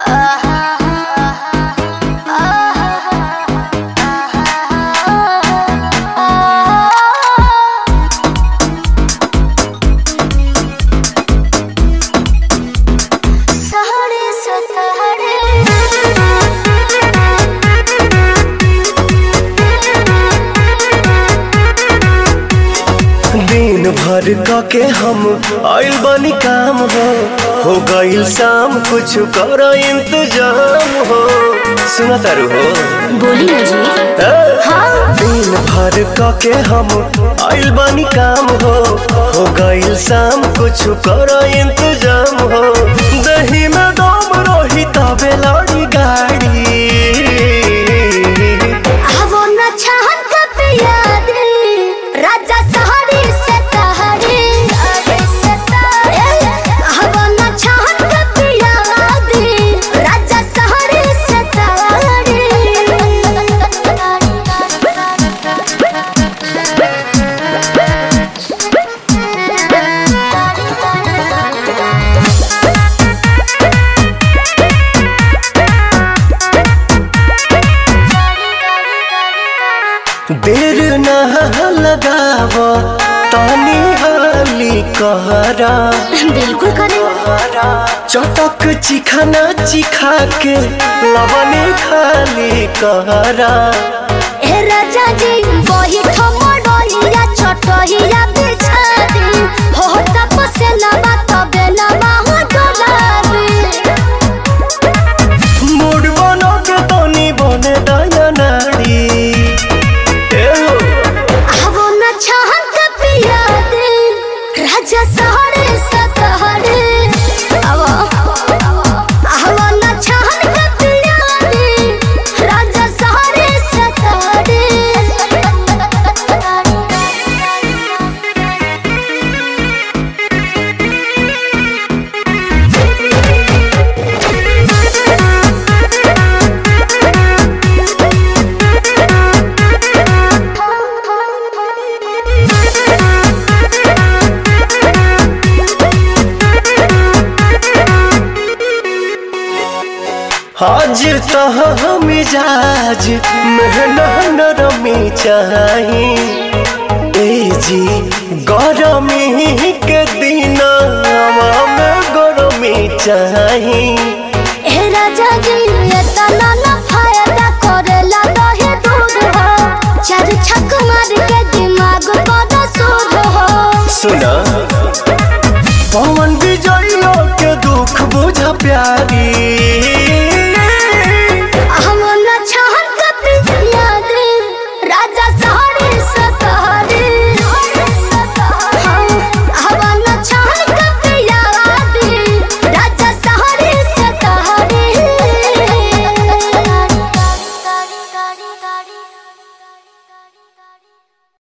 दिन भर क के हम आइल बनी काम हो हो गइल शाम कुछ कर इंतजाम हो सुना तारू हो बोली ना जी ए? हाँ दिन भर क के हम आइल बनी काम हो हो गइल शाम कुछ कर इंतजाम हो दही में दम रही तबे लड़ी गाड़ी वो न छहन कब याद राजा सहारे से तहरे वो न छहन कब याद राजा सहारे से देर न लगाव तानी हाली कहरा बिल्कुल करे चटक चिखाना चिखा के लवने खाली कहरा ए राजा जी वही ठमडोलिया छोटहिया बिछा दी हो तपसे लबा तबे लबा हो डोलाबी मूड बनो के तनी बने दया नाड़ी ए हो, आवो न छहन के पिया दे राजा सहरे सतहरे आवो आवो न छहन के पिया दे राजा सहरे सतहरे हाजिर तह मिजाज मेहना नरमी चाही ए जी गरमी के दिन में गरमी चाही ए राजा जी ये तना ना फायदा करेला दहे दूध हो चार छक मार के दिमाग पर सूद हो सुना